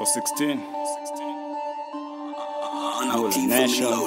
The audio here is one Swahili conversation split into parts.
for 16. Holy nation.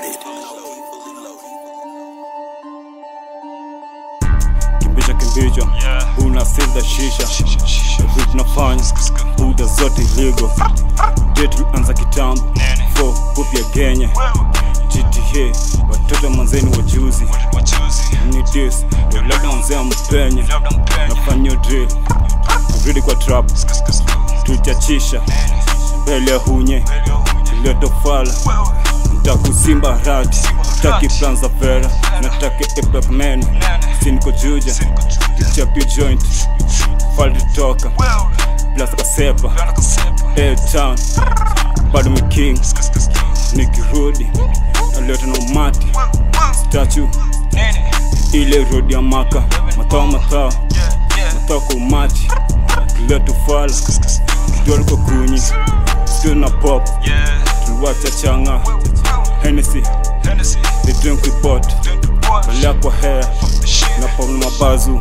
Kimbisha kimbisha, una silda shisha, vitu tunafanya buda zote illegal. Date anza kitambo, for upya genye GTA, watoto manzeni wajuzi ni dis, ndio labda mzee mpenye nafanya drill, kurudi kwa trap, tuchachisha mbele ya hunye iliyotofala ntakusimba radi taki plan za vera nataki epapmen siniko juja kichapi joint falitoka plus kasepa town bado mi king nikirudi naleta na umati statu ile rodi ya maka matao matao matao kwa umati kileta fala kidole kwa kunyi still na pop tuliwacha changa Hennessy they drink with pot balea kwa hair na pamoja mabazu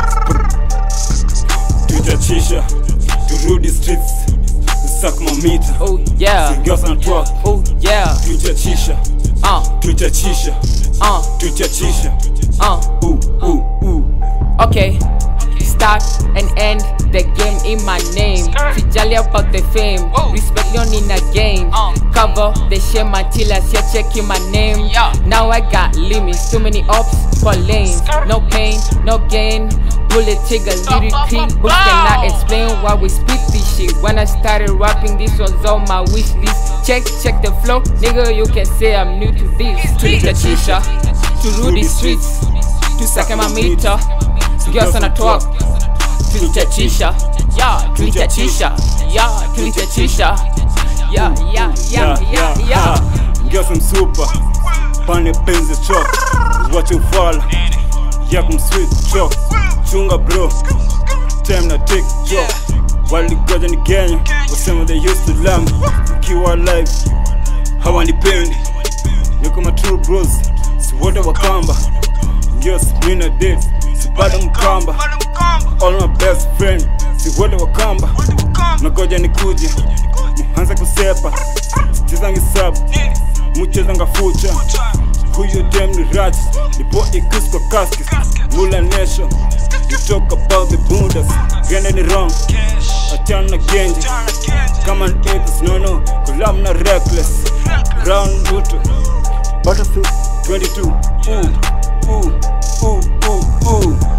tuitachisha turudi streets sak mamita Oh yeah, Girls and talk oh yeah, tuitachisha uh, tuitachisha uh, tuitachisha uh. uh uh uh Okay, start and end the game in my name. Sijali about the fame, respect yon in a game. Cover the shame until I see checking my name. Now I got limits, too many ups for lanes. No pain, no gain. Bullet trigger lyrically, who cannot explain why we split this shit. When I started rapping, this was on my wish list. Check, check the flow, nigga. You can say I'm new to this. Street chisha, to Rudy streets, to Sakema meter. Girls on a talk, tulichachisha, yeah, tulichachisha, yeah, tulichachisha, yeah, yeah, yeah, yeah, yeah. Ngeza msupa pane penzi chok wache ufala yak msweet chok chunga bro time na take chok waligoja ni Kenya wasema they used to love kiwa live hawanipendi niko ma true bros si wote wakamba yes mina date si bado mkamba all my best friend si wote wakamba nagoja nikuje muanze kusepa chezangi sub muchezanga fucha huyo dem ni rat nipo ikus kwa kaskis mula nation you talk about the bundas gende ni wrong achana na genje kama an apes no no kulam na reckless round luto battlefield 22 ooh ooh ooh ooh ooh